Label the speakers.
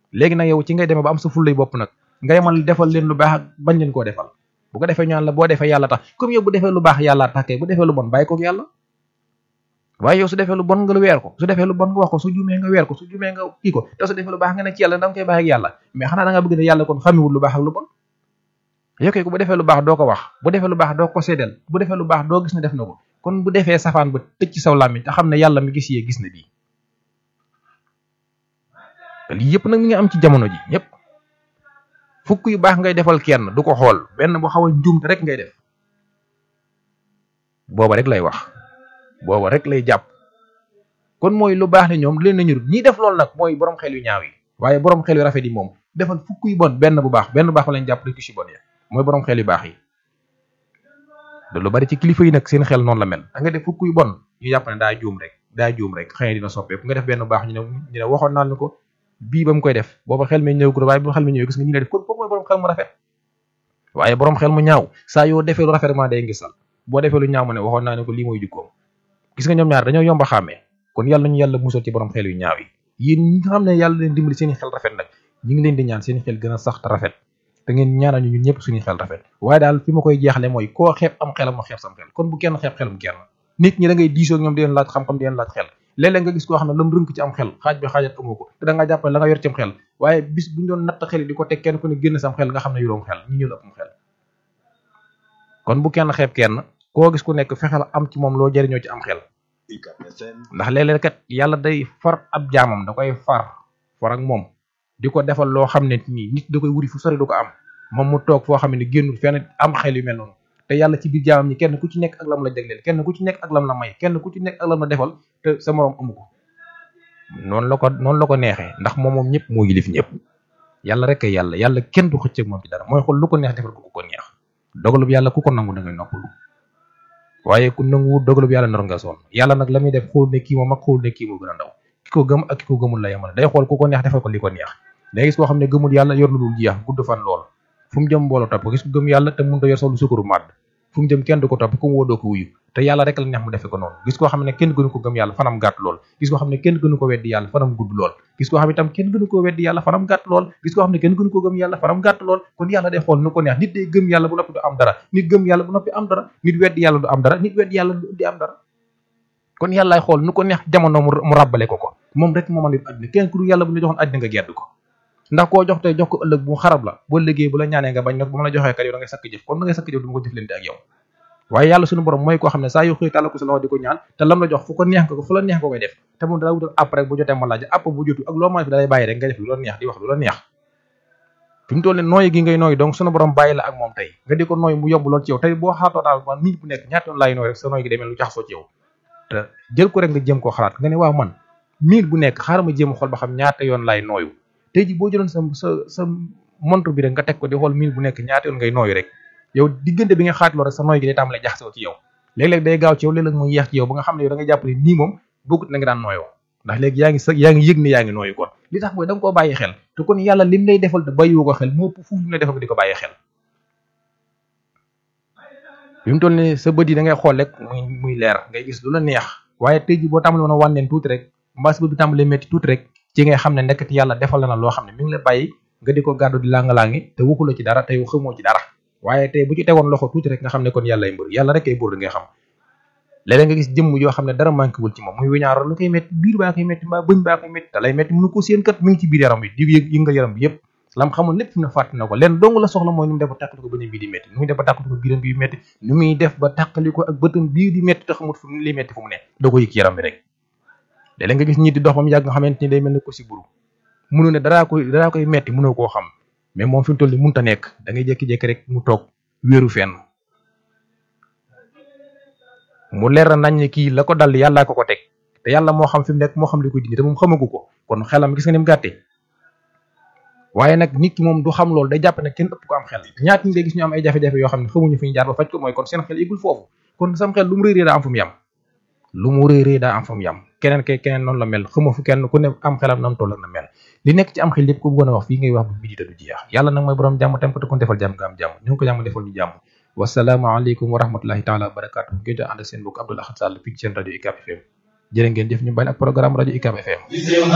Speaker 1: léegi nag yow ci ngay demee ba am sa fullay bopp nag nga yemal defal leen lu baax ak bañ leen koo defal bu ko defee ñaan la boo defee yàlla tax comme yow bu defee lu baax yàlla tax kay bu defee lu bon bàyyi koog yàlla waaye yow su defee lu bon nga lu weer ko su defee lu bon nga wax ko su juumee nga weer ko su juumee nga kii ko te su defee lu baax nga ne ci yàlla da nga koy bàyyi ak yàlla mais xanaa da nga bëgg ne yàlla kon xamiwul lu baax ak lu bon yow kay ko bu defee lu baax doo ko wax bu defee lu baax doo ko séddal bu defee lu baax doo gis ne def na ko kon bu defee safaan ba tëj ci saw làmmiñ te xam ne yàlla mi gis yee gis na bii te lii yëpp nag mi ngi am ci jamono ji ñëpp fukk yu baax ngay defal kenn du ko xool benn bu xaw a njuumte rek ngay def booba rek lay wax booba rek lay jàpp kon mooy lu baax ne ñoom leen nañu ñi def loolu nag mooy borom xel yu ñaaw yi waaye borom xel yu rafet yi moom defal fukk yu bon benn bu baax benn bu baax lañ jàpp rek ci bon ya mooy borom xel yu baax yi da lu bari ci kilifa yi nag seen xel noonu la mel da nga def fukk yu bon ñu jàpp ne daa juum rek daa juum rek xëy na dina soppeeku nga def benn bu baax ñu ne ñu ne waxoon naa ko bii ba mu koy def booba xel mi ñëw ko waaye bu xel mi ñëw gis nga ñu ne def kon kooku mooy borom xel mu rafet waaye borom xel mu ñaaw saa yoo defee lu rafet ma day ngisal boo defee lu ñaaw ma ne waxoon naa ne ko lii mooy jukkoom gis nga ñoom ñaar dañoo yomba xàmmee kon yàlla ñu yàlla musal ci borom xel yu ñaaw yi yéen ñi nga xam ne yàlla leen dimbali seen xel rafet nag ñi ngi leen di ñaan seen xel gën a sax te rafet te ngeen ñaanal ñu ñun ñëpp suñu xel rafet waaye daal fi ma koy jeexale mooy koo xeeb am xelam ma xeeb sam xel kon bu kenn xeeb xelum kenn nit ñi da ngay diisoo ak ñoom di leen laaj xam-xam di leen laaj xel léeg-léeg nga gis koo xam ne lam rënk ci am xel xaaj bi xaajat amoo ko te da nga jàpp ne la nga yor ci am xel waaye bis buñu doon natt xel yi di ko teg kenn ku ne génn sam xel nga xam ne yuróom xel ñu ñëw ëpp xel kon bu kenn xeeb kenn koo gis ku nekk fexeel am ci moom loo jëriñoo ci am xel ndax léeg-léeg kat yàlla day far ab jaamam da koy far far ak moom di ko defal loo xam ne nii nit da koy wuri fu sori du ko am moom mu toog foo xam ne génnul fenn am xel yu mel noonu te yàlla ci biir jaamam ñi kenn ku ci nekk ak lam la jagleel kenn ku ci nekk ak lam la may kenn ku ci nekk ak lam la defal te sa moroom amu ko noonu la ko noonu la ko neexee ndax moom moom ñëpp moo yilif ñëpp yàlla rek ay yàlla yàlla kenn du xëcc ak moom ci dara mooy xool lu ko neex defal ko ku ko neex dogalub yàlla ku ko nangu da ngay noppalu waaye ku nangu dogalub yàlla nar nga sonn yàlla nag la muy def xool ne kii moom ak xool ne kii moo gën a ndaw ki ko gëm ak ki ko gëmul la yemal day xool ku ko neex defal ko li ko neex day gis koo xam ne gëmul yàlla yor lu dul jeex gudd fan lool fu mu jëm mbooloo topp gis ko gëm yàlla te mënut a yor solu sukuru màdd fu mu jëm kenn du ko topp ku mu woo doo ko wuyu te yàlla rek la neex mu defe ko noonu gis koo xam ne kenn gënu ko gëm yàlla fanam gàtt lool gis koo xam ne kenn gënu ko weddi yàlla fanam gudd lool gis koo xam ne itam kenn gënu ko weddi yàlla fanam gàtt lool gis koo xam ne kenn gënu ko gëm yàlla fanam gàtt lool kon yàlla day xool nu ko neex nit day gëm yàlla bu noppi du am dara nit gëm yàlla bu noppi am dara nit weddi yàlla du am dara nit weddi yàlla du am dara kon yàllaay xool nu ko neex jamono mu ràbbale ko ko moom rek moo mën a àddina kenn ku dul yàlla bu la joxoon àddina nga gedd ko ndax koo jox tey jox ko ëllëg bu xarab la boo liggéey bu la ñaanee nga bañ nag bu ma la joxee kat yow da ngay sakk jëf kon da ngay sakk jëf du ma ko jëflante ak yow waaye yàlla suñu borom mooy koo xam ne saa yu xëy tàlla ko sa loxo di ko ñaan te lam la jox fu ko neex nga ko fu la neex nga koy def te moom dala wutal app rek bu jotee ma laaj app bu jotu ak loo mën a fi dalay bàyyi rek nga def lu la neex di wax lu la neex fi mu toll ne nooyi gi ngay nooyi donc suñu borom bàyyi la ak moom tey nga di ko nooy mu yomb lool ci yow tey boo xaatoo daal man nit bu nekk ñaata yoon laay nooy rek sa nooy gi demee lu jaxasoo ci yow te jël ko rek nga jëm koo xalaat nga ne waaw man mille bu nekk xaaral ma jéem a xool ba xam ñaata yoon laay nooyu tey ji boo jëloon sa sa sa montre bi rek nga teg ko di xool mille bu nekk ñaata yoon ngay nooyu rek yow diggante bi nga xaatloo rek sa nooy gi day tàmbalee jaxasoo ci yow léeg-léeg day gaaw ci yow léeg-léeg mu yeex ci yow ba nga xam ne yow da nga jàpp ne nii moom bokkut na nga daan nooyoo ndax léegi yaa ngi sa yaa ngi yëg ne yaa ngi nooyu kon li tax mooy da nga koo bàyyi xel te kon yàlla lim lay defal te bàyyiwu ko xel moo ëpp fuuf lim lay defal di ko bàyyi xel bi mu toll ni sa bët yi da ngay xool rek muy muy leer ngay gis lu la neex waaye tey ji boo tàmbali woon a wànneen tuuti rek mbaa sa bët bi tàmbalee métti tuuti rek ci ngay xam ne nekkati yàlla defal na la loo xam ne mi ngi la bàyyi nga di ko gàddu di langa-langi te waxula ci dara te yow xamoo ci dara waaye tey bu ci tegoon loxo tuuti rek nga xam ne kon yàlla ay mbër yàlla rek ay buur di ngay xam léeg-léeg nga gis jëmm yoo xam ne dara manqué wul ci moom muy wiñaaro lu koy métti biir baa koy métti mbaa bëñ baa koy métti te lay métti mënu ko seen kat mi ngi ci biir yaram bi di yëg yëngal yaram bi yëpp lam xamoon lépp fi mu ne fàtte na ko leen dong la soxla mooy nu mu def ba tàqali ko bëñam bii di métti nu muy def ba tàqali ko biiram bii métti nu muy def ba tàqali ko ak bëtam bii di métti te xamut fu li métti fu mu ne doo ko yëg ci yaram bi rek léeg-léeg nga gis ñi di dox ba mu yàgg nga xamante ni day mel ne ko si buru mënu ne daraa koy daraa koy métti mënoo koo xam mais moom fi mu toll ni mënta nekk da ngay jékki-jékki rek mu toog wéeru fenn mu leer nañ ne kii la ko dal yàllaa ko ko teg te yàlla moo xam fi mu nekk moo xam li koy dindi te moom xamagu ko kon xelam gis nga ni mu gàttee waaye nag nit ki moom du xam loolu day jàpp ne kenn ëpp ko am xel ñaata ñi day gis ñu am ay jafe-jafe yoo xam ne xamuñu fi ñu jaar ba faj ko mooy kon seen xel yëgul foofu kon sam xel lu mu réeree daa am fu mu yam lu mu réeree daa am fu mu yam keneen kay keneen noonu la mel xamoo fu kenn ku ne am xelam nam toll na mel li nekk ci am xel yëpp ku bëggoon a wax fii ngay wax bu bidi te du jeex yàlla nag mooy borom jàmm tam ko te kon defal jàmm nga am jàmm ñu ngi ko jàmm defal ñu jàmm wasalaamaaleykum wa rahmatullahi taala wa barakatu ngeen ànd seen bokk Abdoul Ahad Sall fii ci seen rajo UCAB FM jërë ngeen jëf ñu bàyyi ak programme rajo UCAB FM